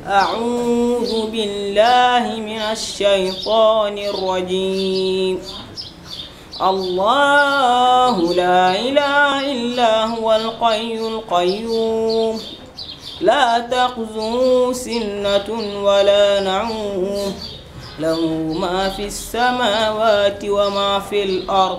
أعوذ بالله من الشيطان الرجيم الله لا إله إلا هو القي القيوم لا تخزه سنة ولا نعوم له ما في السماوات وما في الأرض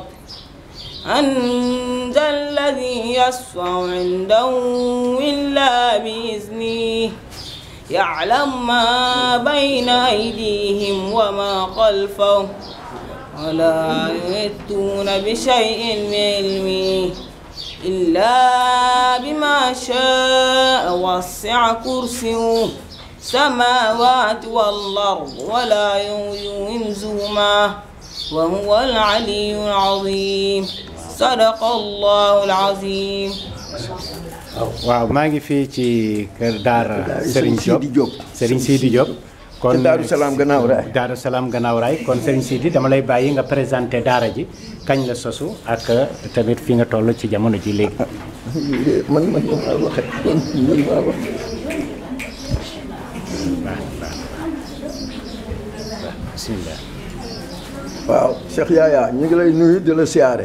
أن ذا الذي يشفع عنده إلا بإذنه يعلم ما بين أيديهم وما خلفهم ولا يأتون بشيء من علمه إلا بما شاء وسع كرسيه السماوات والأرض ولا ينزهما وهو العلي العظيم صدق الله العظيم waaw maa ngi fii ci kër Daara Serigne Diop Sidi Diop. Serigne Sidi Diop. Te Daaru Salaam Gannaaw Raay. Daaru Salaam Gannaaw Raay kon Serigne Sidi dama lay bàyyi nga présenté daara ji kañ la sosu ak tamit fi nga toll ci jamono ji léegi. man man maa waxe man man maa wax baax baax bisimilah. waaw Cheikh Yaya ñu ngi lay nuyu di la siyaare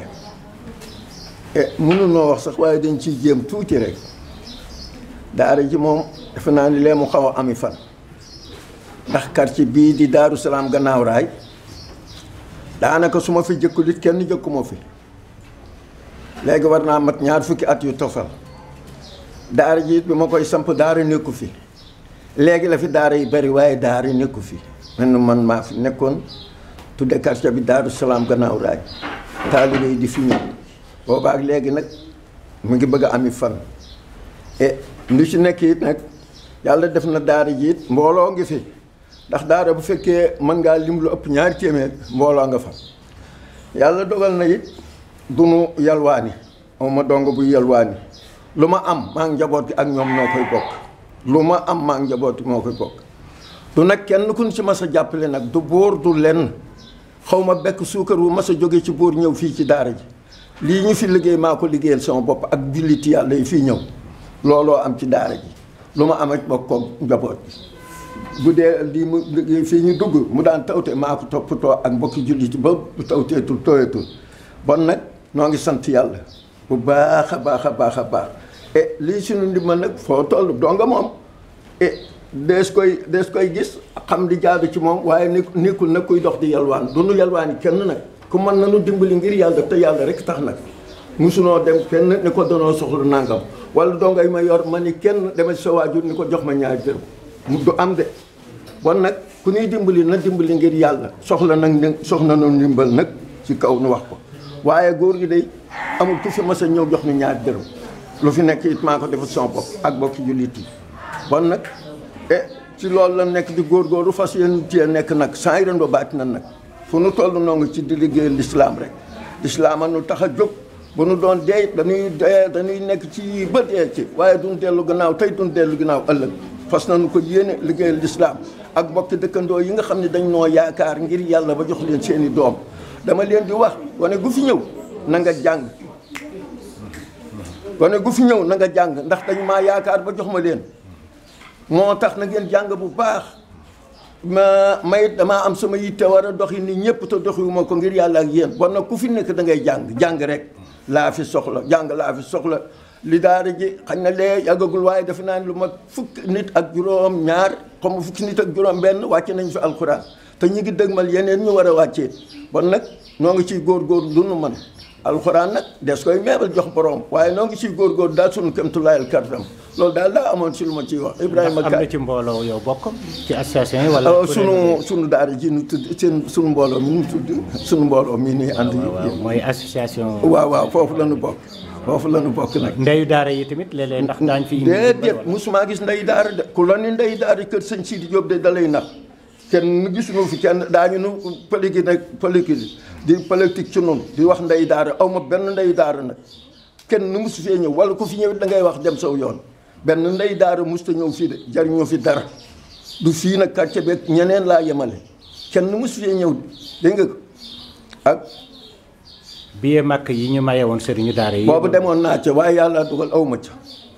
e mënunoo wax sax waaye dañ ciy jéem tuuti rek daara ji moom defe naa ni lee mu xaw a ami fan ndax quartier bii di Daaru Salaam Gannaaw Raay daanaka su ma fi jëkkul it kenn jëkkuma fi léegi war naa mat ñaar fukki at yu tofal daara ji it bi ma koy samp daara nekku fi léegi la fi daara yi bari waaye daara nekku fi man man maa fi nekkoon tudde quartier bi Daaru Salaam Gannaaw Raay taalibe yi di fi ñëw boobaak léegi nag mu ngi bëgg a ami fan e lu ci nekk it nag yàlla def na daara ji it mbooloo ngi fi ndax daara bu fekkee mën ngaa lim lu ëpp ñaari téeméer mbooloo nga fa yàlla dogal na it du nu yalwaani moom ma dong bu yalwaani lu ma am maa ngi njaboot gi ak ñoom noo koy bokk lu ma am maa ngi njaboot gi moo koy bokk du nag kenn ku ñu ci mas a jàppale nag du bóor du lenn xaw ma bekk suukar wu mas a jóge ci buur ñëw fii ci daara ji lii ñu fi liggéey maa ko liggéeyal sama bopp ak julliti yàlla yi fii ñëw looloo am ci daara ji lu ma am ak bokk ko njaboot bi bu dee lii mu liggéey fii ñu dugg mu daan tawte maa ko toppatoo ak mbokki julliti ba bu tawteetul tooyatul bon nag noo ngi sant yàlla bu baax a baax a baax a baax e lii suñu ndimbal nag foo toll donga moom e dees koy dees koy gis xam di jaadu ci moom waaye ni nekkul nag kuy dox di yalwaan du nu yalwaani kenn nag ku mën nañu dimbali ngir yàlla te yàlla rek tax nag musunoo dem kenn ni ko danoo soxla nangam wala dongay ma yor ma ni kenn dema ci sa waajur ni ko jox ma ñaari dërëm mu du am de bon nag ku ñuy dimbali na dimbali ngir yàlla soxla nag ni soxla na ndimbal nag ci kaw nu wax ko waaye góor gi day amul ku fi mas a ñëw jox ni ñaari dërëm lu fi nekk it maa ko defal sama bopp ak bokki jullit yi bon nag e ci loolu la nekk di góorgóorlu fas yéen cee nekk nag saa ren ba baati nan nag fu nu toll noo ngi ci di liggéey lislaam rek lislaam a nu tax a jóg bu nu doon dee dañuy dee dañuy nekk ci ba dee ci waaye duñ dellu gannaaw tey duñ dellu gannaaw ëllëg fas nañu ko yéene liggéeyal lislaam ak bokki dëkkandoo yi nga xam ne dañ noo yaakaar ngir yàlla ba jox leen seeni doom dama leen di wax wane gu fi ñëw na nga jàng wane gu fi ñëw na nga jàng ndax dañ maa yaakaar ba jox ma leen moo tax na ngeen jàng bu baax ma may damaa am sama yitte war a doxi ni ñëpp te doxiwuma ko ngir yàlla ak yéen bon nag ku fi nekk da ngay jàng jàng rek laa fi soxla jàng laa fi soxla li daara ji xañ na lee yàggagul waaye defe naa ne lu ma fukk nit ak juróom ñaar xam nga fukki nit ak juróom benn wàcce nañ fi alxuraan te ñu ngi dëgmal yeneen ñu war a wàccee bon nag noo ngi ciy góor-góor lu nu man alxuraan nag des koy meebal jox borom waaye noo ngi ciy góor-góor daal sunu kémtulaayal kartam loolu daal daa amoon si lu ma ciy wax Ibrahima am Ka na ci mbooloo yow bokk ci association yi wala. alors sunu sunu daara ji nu tudd seen sunu mbooloo mi nu tudd sunu mbooloo mi nii ànd waaw yi mooy association. waaw waaw foofu la nu bokk foofu la nu bokk nag ndeyu daara yi tamit léeg-léeg ndax daañu fi indi. déedéet musuma gis ndey daara de ku la ni ndey daara kër sëñ Sidi Diop de dalay nax kenn gisuñu fi kenn daañu nu politique nag politique di politique ci noonu di wax ndey daara aw ma benn ndey daara nag kenn nu musu fee ñëw wala ku fi ñëw da ngay wax dem saw yoon benn ndey daara musta ñëw fii de jariñoo fi dara du fii nag quartier beeg ñeneen laa yemale kenn nu musu fee ñëw dégg nga ko ak billet màkk yi ñu maye woon sëriñu daara yi. boobu demoon naa ca waaye yàlla dugal aw ma ca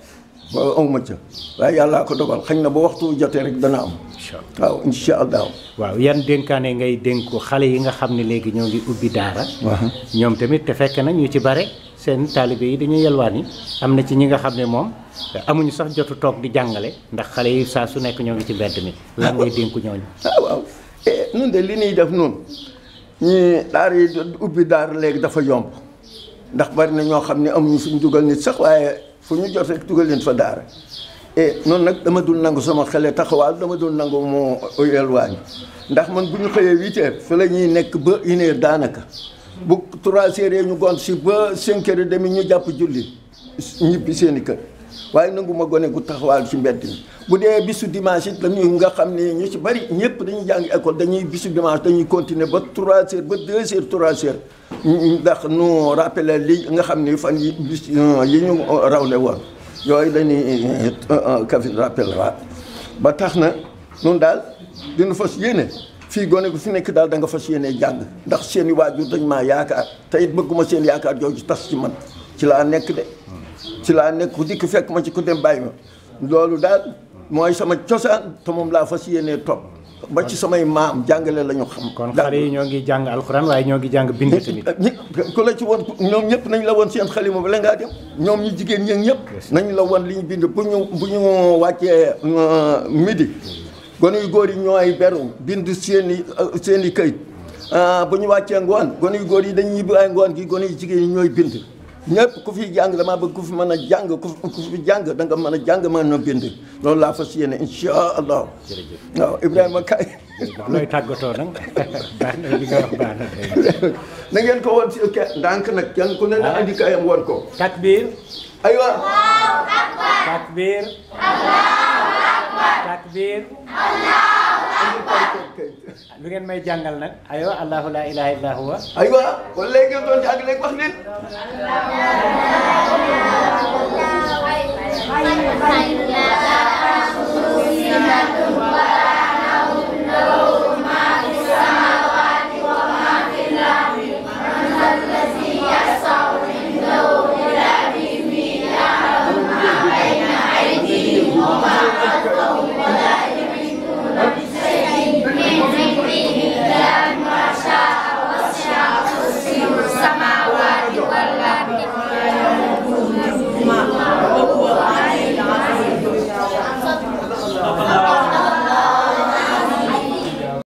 waaw awma ca waaye yàllaa ko dogal xañ na ba waxtu jotee rek dana am incha allah waaw incha allah waaw yan dénkaane ngay dénku xale yi nga xam ne léegi ñoo ngi ubbi daara ñoom tamit te fekk na ñu ci bare seen taalibe yi dañuy yelwaan yi am na ci ñi nga xam ne moom amuñu sax jotu toog di jàngale ndax xale yi saa su nekk ñoo ngi ci mbedd mi lan ngay dénku ñooñu ah waaw eh nun de li ñuy def noonu ñi daara yi ubbi daara léegi dafa yomb ndax bari na ñoo xam ne amuñu fu ñu dugal nit sax waaye fu ñu jot rek dugal leen fa daara e noonu nag dama dul nangu sama xele taxawaal dama dul nangu moo yelwaañ ndax man bu ñu xëyee huit heures fi la ñuy nekk ba une heure daanaka bu trois heures ñu gont si ba cinq heures et demi ñu jàpp julli ñibbi seen i kër waaye nangu ma gone gu taxawaal ci mbedd mi bu dee bisu dimanche it dañuy nga xam ne ñu ci bari ñëpp dañuy jàng école dañuy bisu dimanche dañuy continuer ba trois heures ba deux heures trois heures ndax nu rappelé li nga xam ni fan yi bis yi ñu rawle woon yooyu dañuy kafin rappel waat ba tax na nun daal dina fas yéene fii gone gu fi nekk daal da nga fas yéene jàng ndax seen i waajur dañ maa yaakaar te it bëgguma seen yaakaar jooju tas ci man ci laa nekk de ci laa nekk ku dikk fekk ma ci ku dem bàyyi ma loolu daal mooy sama cosaan te moom laa fas yéenee topp ba ci samay maam jàngale la ñu xam kon xale yi ñoo ngi jàng alxuraan waaye ñoo ngi jàng bind tamit ñi ku la ci woon ñoom ñëpp nañ la woon seen xalima ba la ngaa dem ñoom ñu jigéen ñi ñëpp nañ la woon li ñu bind bu ñu bu ñu wàccee midi gone yu góor yi ñooy beru bind seen i seen i këyit bu ñu wàccee ngoon gone yu góor yi dañuy ñibbi ay ngoon gi gone yu jigéen ñi ñooy bind ñëpp ku fi jàng damaa bëgg ku fi mën a jàng ku fi jàng da nga mën a jàng mën a bind loolu laa fas yéene incha allah waaw Ibrahima kay looy tàggatoo nag baax na li nga wax baax na tey na ngeen ko woon si ke ndànk nag kenn ku ne na andi kayam woon ko takbir aywa takbir takbir lu ngeen may jàngal nag aywa allahu la ilaha illa huwa aywa kon léegi ngeen doon jàng léegi wax leen